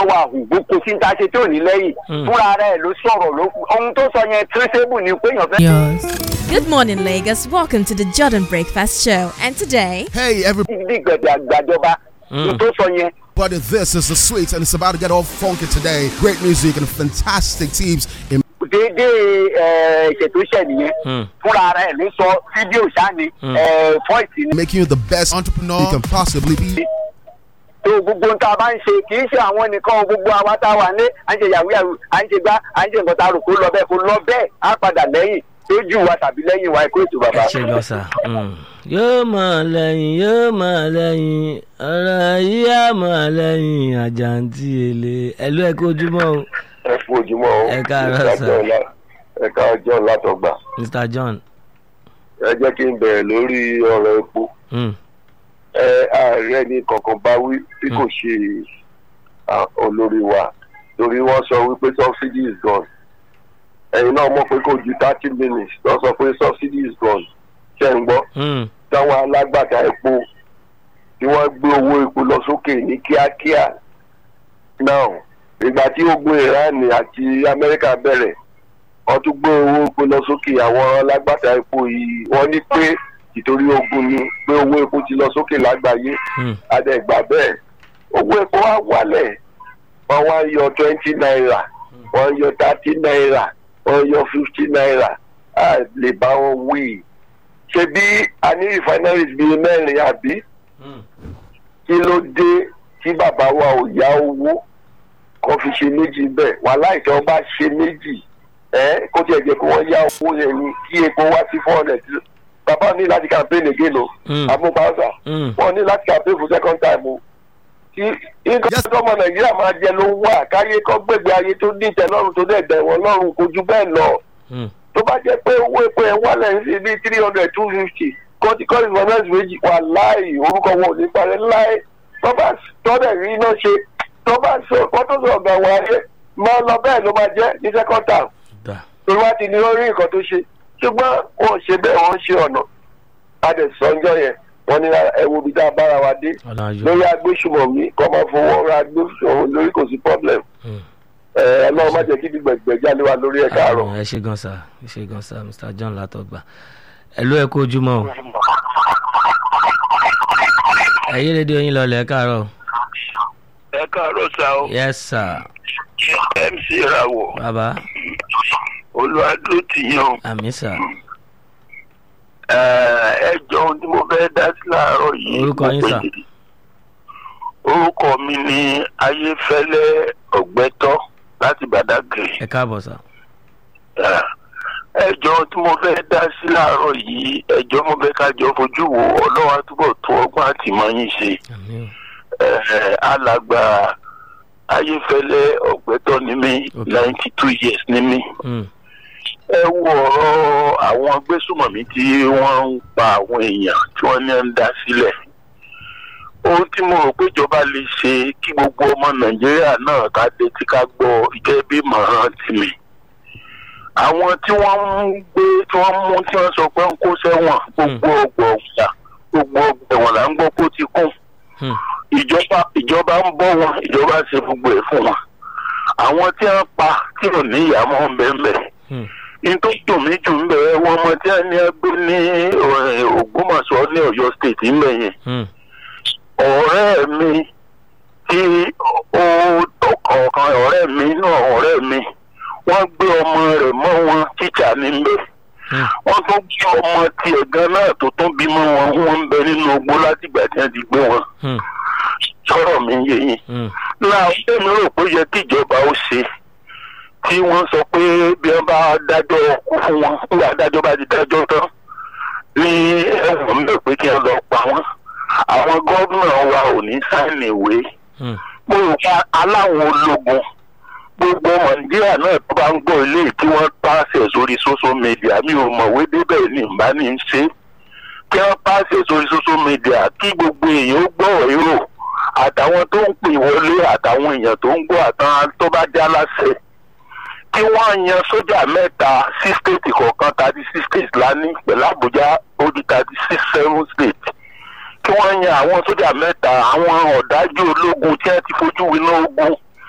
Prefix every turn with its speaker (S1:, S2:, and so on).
S1: wà hù kò sí ní ta ṣe tí ò ní lẹ́yìn
S2: Mm.
S1: fúnra rẹ̀ ló sọ̀rọ̀ ló ohun tó sọ yẹn traceable ni pé èèyàn fẹ́.
S3: Yours. Good morning, Lagos. Welcome to the Jordan Breakfast Show. And today,
S4: Hey, everybody,
S1: bí gbẹ̀dẹ̀ àgbàjọba ohun tó sọ yẹn
S4: this is the sweet, and it's about to get all funky today. Great music and fantastic teams in
S1: déédéé ẹ̀, ìṣètò iṣẹ́ nìyẹn
S2: Mm.
S1: fúnra rẹ̀ ló sọ fídíò sáni fọ́ìsì ni.
S4: making you the best entrepreneur you can possibly be.
S1: tó gbogbo ohun tá a bá ń ṣe kì í ṣe àwọn nìkan o, gbogbo àwa tá a wà ní à ń ṣe yahoo yahoo à ń ṣe gbá à ń ṣe nǹkan tá a rò kó lọ bẹ́ẹ̀ kó lọ bẹ́ẹ̀ á padà lẹ́yìn lójú wa tàbí lẹ́yìn wa ẹ̀kọ́ ètò bàbá.
S2: ẹ ṣe lọ sà. yóò mọ̀ lẹ́yìn yóò mọ̀ lẹ́yìn ọ̀rọ̀ yìí á mọ̀ lẹ́yìn àjàǹtí èlé ẹ̀lú ẹ̀ kojúmọ́ o
S1: ẹ fún ojúmọ́ o
S2: Ẹ káàárọ̀ sà.
S1: ẹ káàárọ̀ látọgbà
S2: mr john.
S1: ẹ jẹ́ kí n bẹ̀rẹ̀ lórí ọ̀rọ̀ epo
S2: Mm.
S1: ẹ ààrẹ ní kankan bá wí bí kò ṣe à, olórí wa torí wọ́n sọ wípé subsidy is gone ẹ̀yin náà mọ̀ pé kò ju thirty minutes lọ sọ pé subsidy is gone ṣe ń gbọ́
S2: Mm.
S1: táwọn alágbàtà epo tí wọ́n gbé owó epo lọ sókè ní kíákíá now ìgbà tí ogun iran àti amẹ́ríkà bẹ̀rẹ̀ wọ́n tún gbé owó epo lọ sókè àwọn alágbàtà epo yìí wọ́n ní pé ìtorí ogun ni pé owó epo ti lọ sókè lágbàáyé
S2: Mm.
S1: adẹ́gbà bẹ́ẹ̀ owó epo wá wálẹ̀ wọ́n wá yọ twenty naira wọ́n yọ thirty naira wọ́n yọ fifty naira a lè bá wọn wí ṣe bí a ní refineries bíi mẹ́rin àbí
S2: Mm.
S1: kí ló dé tí bàbá wa ò yá owó kan fi ṣe méjì bẹ́ẹ̀ wàhálà ìtọ́ bá ṣe méjì ẹ kó tiẹ̀ jẹ́ kó wọ́n yá owó yẹn ni kí epo wá sí four hundred bàbá ní láti campaign again o
S2: Mm.
S1: amúpáṣá
S2: Mm.
S1: wọn ní láti campaign for second time o kí nǹkan
S4: Yes.
S1: tó ọmọ nàìjíríà máa jẹ ló ń wà káyé kọ́ gbègbè ayé tó ní ìtẹ́lọ́rùn tó dẹ̀ dẹ̀ wọ́n lọ́rùn kò ju bẹ́ẹ̀ lọ
S2: Mm.
S1: tó bá jẹ́ pé owó epo ẹ̀ wálẹ̀ ń ṣe bíi three hundred two fifty kọ́tí kọ́tí gọ́ọ̀mẹ̀ntì méjì wà láì orúkọ wọn ò ní parẹ́ láì tó bá tọ́lẹ̀ rí iná ṣe tó bá sọ kọ́ tó sọ ọ̀gá wa ayé máa lọ bẹ́ẹ̀ ló máa jẹ́ ní second term
S2: da
S1: torí wá ti ní lórí nǹkan tó ṣe ṣùgbọ́n wọn ò ṣe bẹ́ẹ̀ wọ́n ń ṣe ọ̀nà adẹ̀sọ́njọ́ yẹn wọ́n ní ẹ̀wù bí tá a bára wa dé
S2: ọ̀nà ayọ̀.
S1: lórí agbésùmọ̀mí kọ́ máa fowó ra agbésùmọ̀mí lórí kò sí problem
S2: Mm.
S1: ẹ̀ ẹ̀ lọ́wọ́ má jẹ́ kí gbẹ̀gbẹ̀ jáde wá lórí ẹ̀ káàárọ̀.
S2: Ah, ẹ ṣe gan sa ẹ ṣe gan sa mr john látọgbà ẹ̀lú ẹ̀ kojúmọ́ o ẹ̀yẹ́ rédíò yín lọlẹ̀ ẹ̀ káàárọ̀
S1: ẹ káàárọ̀ sá o
S2: yes sir
S1: mc rawọ
S2: bàbá
S1: olùwàdúró ti yan
S2: àmì sà
S1: ẹ jọ ohun tí mo fẹ́ dá sí láàárọ̀ yìí.
S2: Orúkọ yín, sà?
S1: orúkọ mi ni ayéfẹ́lẹ́ ọ̀gbẹ́tọ́ láti Badagry.
S2: ẹ káàbọ̀ sà
S1: ẹjọ́ tí mo fẹ́ dá sí láàárọ̀ yìí ẹjọ́ mo fẹ́ kájọ fojú wo ọlọ́wà túbọ̀ tó ọgbọ́n àtìmọ́yìn ṣe
S2: àmì o
S1: Eh, alàgbà ayéfẹ́lẹ́ ọ̀gbẹ́tọ́ ni mí
S2: Okay.
S1: ninety two years ni mí
S2: Mm.
S1: ẹ wo ọ̀rọ̀ àwọn agbésùmọ̀mí tí wọ́n ń pa àwọn èèyàn tí wọ́n ní ń dá sílẹ̀ ohun tí mo rò pé ìjọba lè ṣe kí gbogbo ọmọ nàìjíríà náà ká dé tí ká gbọ́ gẹ́gẹ́ bí mọ̀ràn tìmí àwọn tí wọ́n ń gbé tí wọ́n mú tí wọ́n sọ pé ń kó sẹ́wọ̀n gbogbo ọgbà ọ̀gbà gbogbo ọgbà ẹ̀wọ̀n là ń gbọ́ kó ti kún
S2: Mm.
S1: ìjọba ìjọba ń bọ́ wọn ìjọba ṣe gbogbo ẹ̀ fún wọn àwọn tí wọ́n pa tí ò ní ìyàmọ́ ń bẹ́ẹ̀ bẹ́ẹ̀
S2: Mm.
S1: ní tó dùn mí jù ń bẹ̀rẹ̀ wọn ọmọ tí a ní ẹgbẹ́ ní eh, Ògbómọ̀ṣọ́ ní Ọ̀yọ́ state ńbẹ̀ yẹn
S2: Mm.
S1: ọ̀rẹ́ mi tí ó ọ̀kan ọ̀rẹ́ mi náà ọ̀rẹ́ mi wọ́n gbé ọmọ rẹ̀ mọ́ wọn tíjà níbẹ̀
S2: Mm.
S1: wọ́n tún gbé ọmọ tiẹ̀ gan náà tó tún bímọ wọn wọ́n ń bẹ nínú ogbó látìgbà tí wọ́n ti gbé wọn
S2: Mm.
S1: sọ̀rọ̀ mi yé yín
S2: Mm.
S1: náà èmi rò pé ó yẹ kí ìjọba ó ṣe tí wọ́n sọ pé bí wọ́n bá dájọ́ kú fún wọn nígbà dájọ́ bá ti dájọ́ tán ní ẹ̀wọ̀n ń bẹ̀ pé kí wọ́n lọ pa wọ́n àwọn gómìnà wa ò ní sáìnì ìwé
S2: Mm.
S1: mo rò pa aláwọn ológun gbogbo nàìjíríà náà tó bá ń gbọ́ ilé tí wọ́n pàṣẹ sórí social media mi ò mọ̀wé débẹ̀ ní ìbá ní í ṣe kí wọ́n pàṣẹ sórí social media kí gbogbo èèyàn ó gbọ́ èrò àtàwọn tó ń pè wọlé àtàwọn èèyàn tó ń gbọ́ àtàwọn tó bá já láṣẹ kí wọ́n yan sójà mẹ́ta sí stéètì kọ̀ọ̀kan thirty six states lání pẹ̀lú àbújá ó di thirty six seven states kí wọ́n yan àwọn sójà mẹ́ta àwọn ọ̀dájú ológun tí wọ́n ti fojú winá ogun